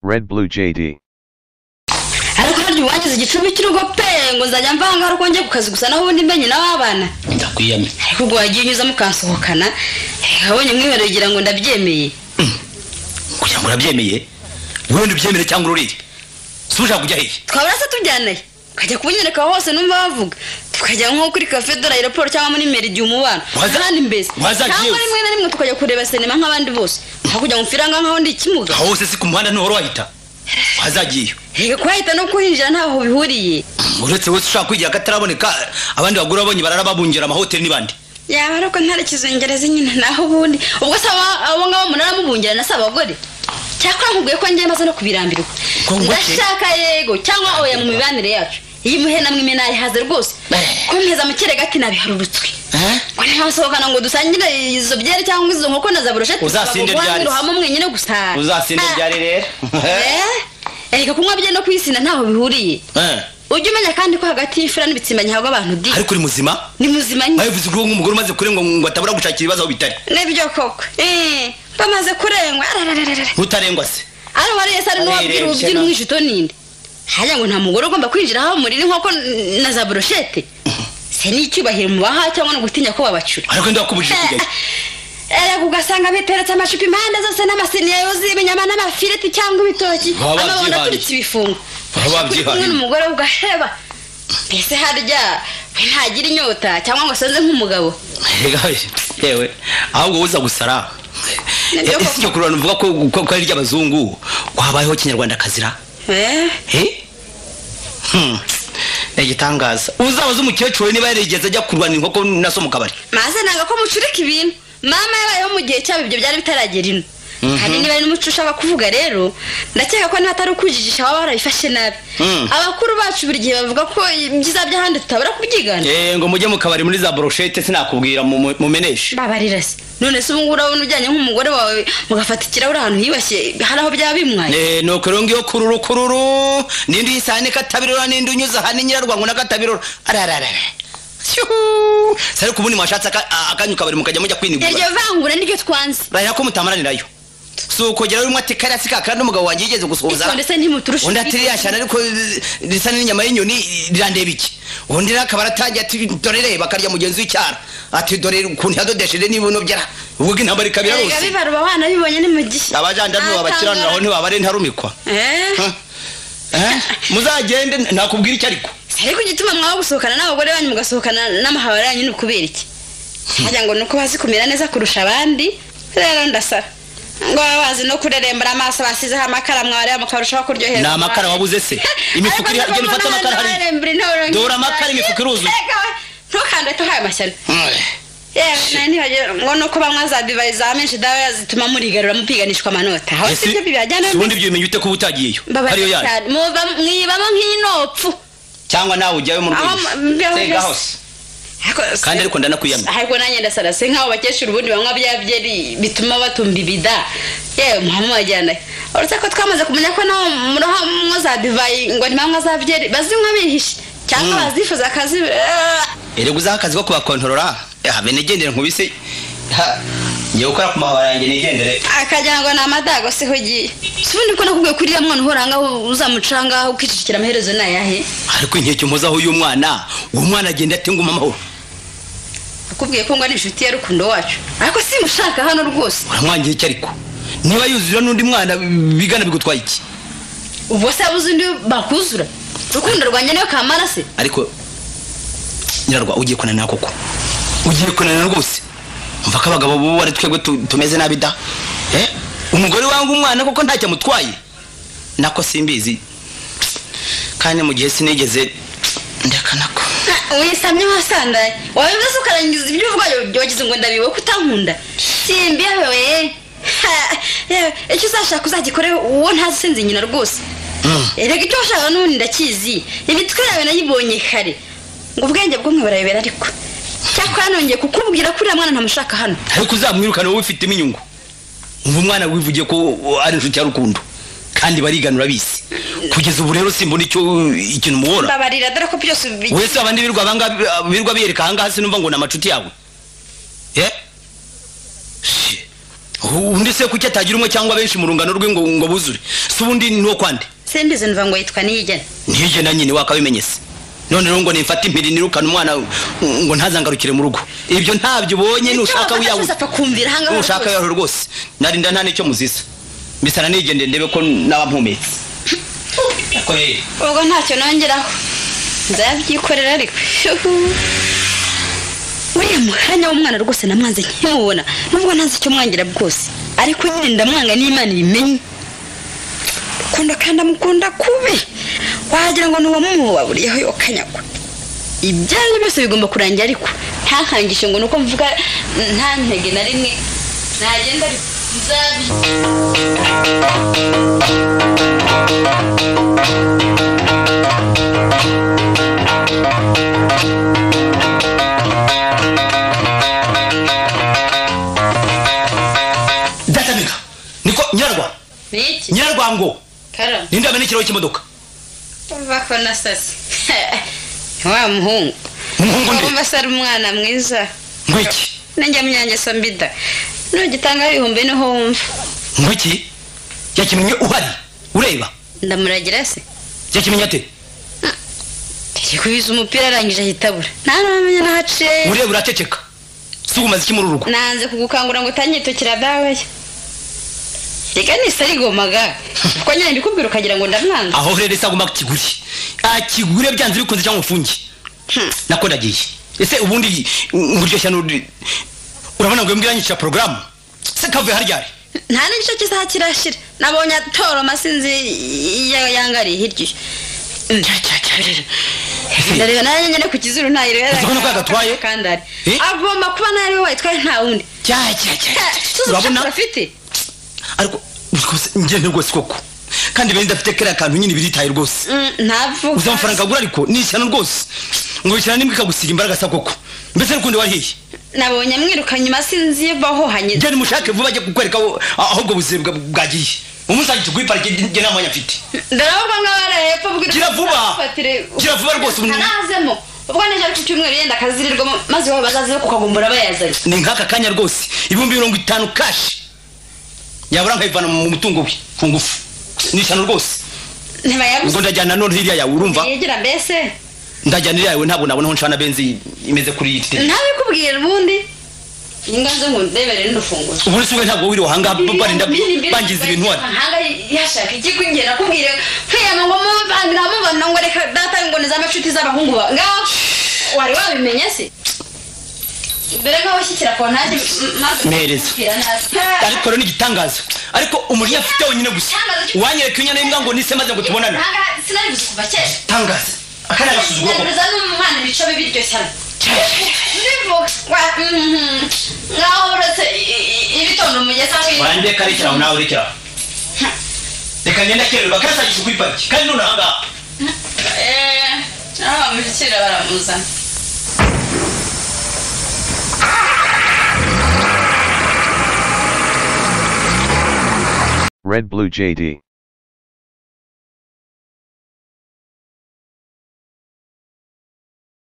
Red Blue JD. ariko harya ubu bageze igicumbi cy'urugo pe ngo nzajya mva aha ngaha uko njye ku kazi gusa naho ubundi mbenye n'ababana ndakwiyamye ariko ubwo wagiye unyuza mukansohokana abonye mwiherero ugira ngo ndabyemeye kugira ngo urabyemeye wowe ndubyemere cyangwa ururire si ushaka kujya hehe twabura se tujyanayo ukajya kubunyereka aho hose numva bavuga tukajya nko kuri cafe de la aeroport cyangwa muri meri igihe umubano Waza- ahandi mbese waza cyangwa Jews. rimwe na rimwe tukajya kureba sinema nk'abandi bose aho kujya mu firanga nkaho ndi ikimuga aho hose si ku muhanda ntuhora wahita wazagiyeyo reka kuhahita no kuhinjira ntaho bihuriye uretse wese ushaka kwigira akataraboneka abandi bagura babonye bararababungira amahoteli n'ibandi yaba ariko ntarekizo ngereza nyine naho ubundi ubwo se aba- abo ngabo munaramubungira na se abagore cyakora nkubwiye ko njye maze no kubirambirwa Ko ngo iki? ndashaka yego cyangwa oya mu mibanire yacu iyi muhe namwe imenayihaze rwose Eh. kumpeza mu kerega nabiharurutswe ngo ntihasohokana ngo dusangire izo byeri cyangwa izo nkoko na za burusheti Uzasinde ryari se? hamwe mwenyine gusa uzasinde Ah, ryari rero eh, erega kunywa bye no kwisina ntaho bihuriye Eh. ujye umenya kandi ko hagati y'imfura n'ibitsimba ntihabwa abantu di ariko uri muzima ni muzima nyine babivuze ko nk'umugore umaze kurengwa ngo atabura gushakira ibibazo aho bitari nibyo koko Eh, bamaze kurengwa ararararara ntutarengwa se ari uwariye se ari n'uwabwira Abirebye ububyina no. umwijito ninde harya ngo nta mugore ugomba kwinjira aho muri nkoko na za burusheti se ni icyubahiro mu baha cyangwa no gutinya ko babacura ariko ndakubujije kujyayo erega ugasanga biteretse amacupa impande zose n'amasiniya yuzuye ibinyama n'amafiriti cyangwa ibitoki Baba amabondo babyihangiye. aturitse ibifungo Baba uri kumwe babyihangiye. n'umugore ugaheba mbese harya we ntagira inyota cyangwa ngo asoze nk'umugabo Erega yewe ahubwo uza gusara Nabyo ese iryo kurura nuvuga ko ko- ko ari iry'abazungu wabayeho kinyarwanda kazira Eh, Eh? Hmm. ni igitangaza uzabaza umukecuru we niba yarigeze ajya kurwana inkoko na so mu kabari maze nanga ko mucurika ibintu mama yabayeho mu gihe cyabo ibyo byari bitaragera ino kandi niba ari n'umuco ushaka kuvuga rero ndakeka ko niba atari ukujijisha waba warabifashe nabi Mm. abakuru bacu buri gihe bavuga ko ibyiza by'ahandi tutabura kubyigana Eh, ngo mujye mu kabari muri za broshete sinakubwira mu- mu- mumeneshe babarira se none se ubungubu urabona ujyanye nk'umugore wawe mugafata ikirahure ahantu hiyubashye hari aho byaba bimwaye Eh, nuko rero ngiyo kururu kururu nindi uyisahane katabirora nindi unyuze aha ni nyirarwango na katabirora arararara Shyuhu. se ariko ubundi mwashatse aka- a- akanyu kabari mukajya mujya kwinigura iryo vangura niryo twanze barira ko mutamuranirayo si ukogera urimo ati kariya si kakandi umugabo wanjye yigeze gusuhuza itonde se ntimuturushe undi ati ririya cyane ariko risa n'inyama y'inyoni rirandeba iki undi rero akaba aratangiye ati dore reba akarya mugenzi w'icyara ati dore ukuntu yadodesheje niba uno byara ubwo intambara ikabira erega hose bibaruba abana bibonye ni mu gihe abajandaruba bakiranura aho ntibaba ari ntarumikwa Eh. Huh? Eh? muzagende nakubwira icyo ariko ariko igituma mwaba gusohokana n'abagore banyu mugasohokana n'amahabara yanyu ni ukubera iki harya ngo ni uko bazi kumera neza kurusha abandi rero ndasara ngo baba bazi no kurerembera amaso basizeho amakara mwareba mukarushaho kuryohera ni amakara wabuze se imifuka iri genda ufate amakara hariya Dora amakara, imifuka iruzuye. ntukande tuhaye amashyano Eh. yewe nayo ntibagira ngo nuko banywa za divayi za menshi dawa zituma murigarura mupiganishwa amanota aho Ese, sibyo bibajyana si ubundi ibyo bimenya ute kuba utagiyeyo ariyo mbabarira yayo cyane Muba- mwibamo nk'inopfu cyangwa nawe ujyayo mu Aho mu- mbeho rwego Sega mbese. hose. Ariko- kandi ariko ndanakwiyamye ariko nanjye ndasara se nk'abo bakecuru ubundi banywa bya byeri bituma batumva ibida yewe muhama wajyanayo uretse ko twamaze kumenya ko nabo muraha mwo za divayi ngo ntibanywa za byeri bazinywa bihishe cyangwa bazifuza akazi erega uzaho akazi ko kubakontorora habe nigendere nkubise Ha, ngiye gukora ku mahoro yanjye nigendere akagira ngo ni amadago siho ugiye si ubundi ko nakubwiye kuri iriya mwana uhorangaho uzamucangaho ukicikira amaherezo ni ayahe ariko inkeke mpozaho uyu mwana uwo mwana agenda atenguma amahoro nakubwiye ko ngo ari inshuti ya rukundo wacu ariko simushaka hano rwose uramwangiye iki ariko niba yuzura n'undi mwana bigana bigutwaye iki ubwo se yabuze undi bakuzura rukundo rwanjye niyo kamara se ariko nyirarwa ugiye kunanira koko ugiye kunanira rwose umva ko abagabo bo ari twebwe tu- tumeze nabi da Eh? umugore wanga umwana koko ntacyo amutwaye nako simbizi kandi mu gihe sinigeze ndeka nako wisamye wasandaye wabivuze ukarangiza ibyo uvuga wa- wagize ngo ndabiwe ko utankunda simbiyewe icyo uzashaka uzagikore uwo ntazi sinzi nyina rwose erega icyo washaka n'ubundi ndakizi imitwe yawe nayibonye kare ngo ubwenge bw'umwe burayobera ariko cyakora nongeye kukubwira ko uriya mwana ntamushaka hano ariko uzamwirukana wowe ufite iminyungu umva umwana wivugiye ko ari inshuti ya rukundo kandi bariganura bisi kugeza ubu rero simbona icyo ikintu umubona mbabarira dore ko byose ubi- wese abandi birwa abanga birwa biyereka ahangaha sinumva ngo ni amacuti yawe ye Shi. undi se kuki atagira umwe cyangwa benshi mu rungano rwe ngo ngo buzure si ubundi ni uwo kwande simbizi numva ngo yitwa niyigena ntige na nyine wakabimenyese none rero ngo nifate impiri nirukane umwana ngo ntazangarukire mu rugo ibyo ntabyo ubonye nushaka wiyabuze apfa kumvira ahangaha nushaka rwose. yaro rwose narinda nta n'icyo muziza mbisana nigendeye ndebe ko naba mpumetse ubwo ntacyo nongeraho nzabyikorera ariko buriya mwanya w'umwana rwose namwanze nkiwubona nubwo ntazi icyo mwangira bwose ariko nyine ndamwanga n'imana ibimenye ukunda kandi amukunda kubi wagira ngo ni uwamuha buriyaho yokanyagwa ibyayo byose bigomba kurangira ariko ntakangishe ngo ni uko mvuga nta ntege na rimwe nagenda ariko nzabi databega niko nyarwa ni iki nyarwango karamu ninde wamena ikirahure cy'imodoka bako na sasi wa muhungu umuhungu nde wumva se ari umwana mwiza ngwiki nanjye munyangeso mbida nugitangaho ibihumbi niho wumva ngwiki yakimenye uhari ureba ndamuragira se yakimenye ate yari kubiza umupira arangije ahita abura nta n'amenya n'aho aciye ureba uraceceka si umaze iki muri uru rugo nanze kugukangura ngo utanyitokera dawe reka nisa rigomaga kuko nyine ndikubwira ukagira ngo ndamwanga aho rero se agomba kukigure akigure byanze bikunze cyangwa ufunge Hmm. nako ndagiye ese ubundi nkuryoshya n'uri urabona ngo imbwa yanyica porogaramu se kavuye harya ari nta n'igice cy'isaha kirashira nabonye atoroma sinzi iyo yangariye hirya iyo Ndya, ndya, ndya, ndya. ndareba nawe nyine ku kizuru ntayireba Uzi ko nuko yagatwaye? kandari Eh? agomba kuba nawe wayitwaye nta wundi cya cya cya tuzi urabona ubushakashatsi afite ariko rwose ngende rwose koko kandi bari ndafite kariya kantu nyine biritaye rwose Mm, ntavuga uzi amafaranga agura ariko ni ishyano rwose ngo ishyano n'imbwa ikagusiga imbaraga sa koko mbese n'ukundi warihiye nabonye amwirukanye inyuma sinzi iyo bahohanye genda umushake vuba ajye kukwereka aho- aho ubwo buzima bwa- bwagiye umunsi agiti kuri parike njye nta mwanya mfite ndaravuga ngo abana hepfo bwira Gira vuba. Fatire- Gira vuba rwose, umuntu- Ntarazemo. ubwo nijoro ku cyumweru yenda akazirirwamo maze wowe bazaze kukagumbura bayazanye ni nk'aka kanya rwose ibihumbi mirongo itanu kashi yabura nkayivana mu mutungo we ku ngufu ni ishyano rwose ubwo ntibayaguze ndajyana none hirya yawe urumva yegera mbese ndajyana hirya yawe ntabwo nabona aho nshana benzi imeze kuri iyi tete ntabikubwira ubundi inga zo ngo ndebere n'ufungura ubu ni sumwe ntabwo wiriwe ahangaha barinda bangiza ibintu wari ahanga yashaka iki ko njye nakubwira kwiyama ngo mumvandira mubona ngo reka data ngo ni z'amacuti z'abahungu ba ngaho wari wabimenye se mbere nkaho washyikira ko nanjye m- maze Mpereza. kubwira nabi. Ha! ariko rero ni igitangaza ariko umurya afite wenyine gusa wanyereka inyana y'imbwa ngo nise maze ngo tubonane Ahanga sinari buzi kuva kera tangaza akana gasuzuguro koko Nyamureza ni umwana ibico bibi iryo cyane ndivuga wa- mhm. ngaho uretse i- i- ibitondo umugezi aho iri. wanjye karekera aho nawe urekera reka ngenda kererwa karasagisha kuri pariki kandi none ahangaha Eh, naho bamushyikira baramuzana Red Blue JD.